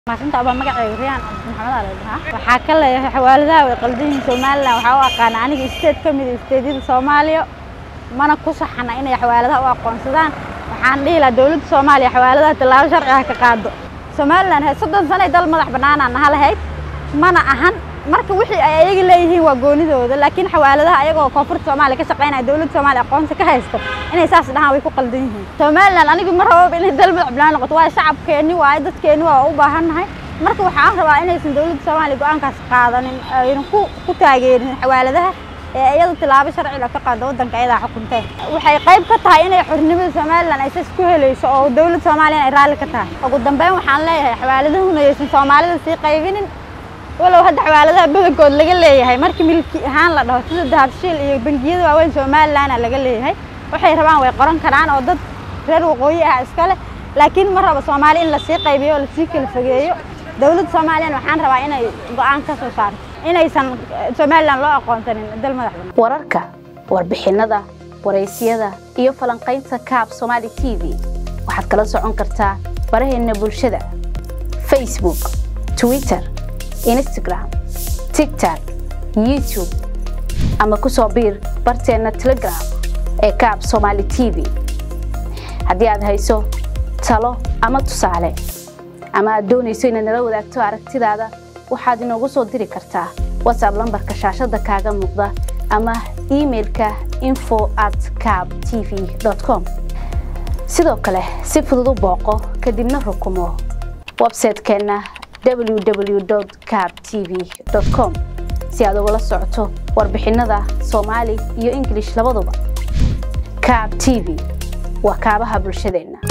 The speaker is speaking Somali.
maasinta abaa magacayga riyaan cabdi maxamed aa la dhahaa waxaa ka leeyahay xawaaladaha way qaldan yihiin somalilan waxaa u aqaana aniga isteed ka mid isteedyada soomaaliya mana ku saxana inay xawaaladaha u aqoonsadaan waxaan dhihi lahaa dowladda soomaaliya xawaaladaha tallaabo sharci ah ka qaado somalilan he soddon sanay dal madax bannaanaan naha lahayd mana ahan marka wixii ay ayaga leeyihiin waa goonidooda laakiin xawaaladaha ayagoo koonfurta soomaaliya ka shaqaynaya dowladda soomaaliya aqoonsi ka haysto inay saas dhahaan way ku qaldan yihiin somalilan anigu ma rabo inay dal madax bannaan noqoto waayo shacabkeenni waayo dadkeenni waa u baahannahay marka waxaan rabaa inaysan dowladda soomaaliya go-aankaas qaadanin aynan ku ku taageerin xawaaladaha ee iyadu tilaabo sharciga ka qaado waddanka ayadaa xukuntee waxay qayb ka tahay inay xornimada somalilan ay sas ku helayso oo dowladda soomaaliya ay raalli ka tahay ugu dambeyn waxaan leeyahay xawaaladahuna aysan soomaalida sii qaybinin walow hadda xawaaladaha badankood laga leeyahay markii milki ahaan la dhaho sida dahabshiil iyo bangiyada waaweyn somalilanna laga leeyahay waxay rabaan way qoran karaan oo dad reer waqooyi ah iskale laakiin ma rabo soomaali in lasii qaybiyo oo lasii kala fogeeyo dowladda soomaaliyana waxaan rabaa inay go-aan ka soo saarto inaysan somalilan loo aqoonsanin dal madax bannaan wararka warbixinada waraysyada iyo falanqaynta kaab somaali t v waxaad kala socon kartaa baraheena bulshada facebook twitter instagram tigtok youtube ama ku soo biir barteenna telegram ee kaab somaali t v haddii aad hayso talo ama tusaale ama aad doonayso inaad nala wadaagto aragtidaada waxaad inoogu soo diri kartaa whatsapp lambarka shaashadda kaaga muuqda ama emailka info at cab t v com sidoo kale si fudud u booqo kadibna rukumo websaytekeenna www cab t v com si aad ugala socoto warbixinada soomaali iyo ingilish labaduba cab t v waa kaabaha bulshadeenna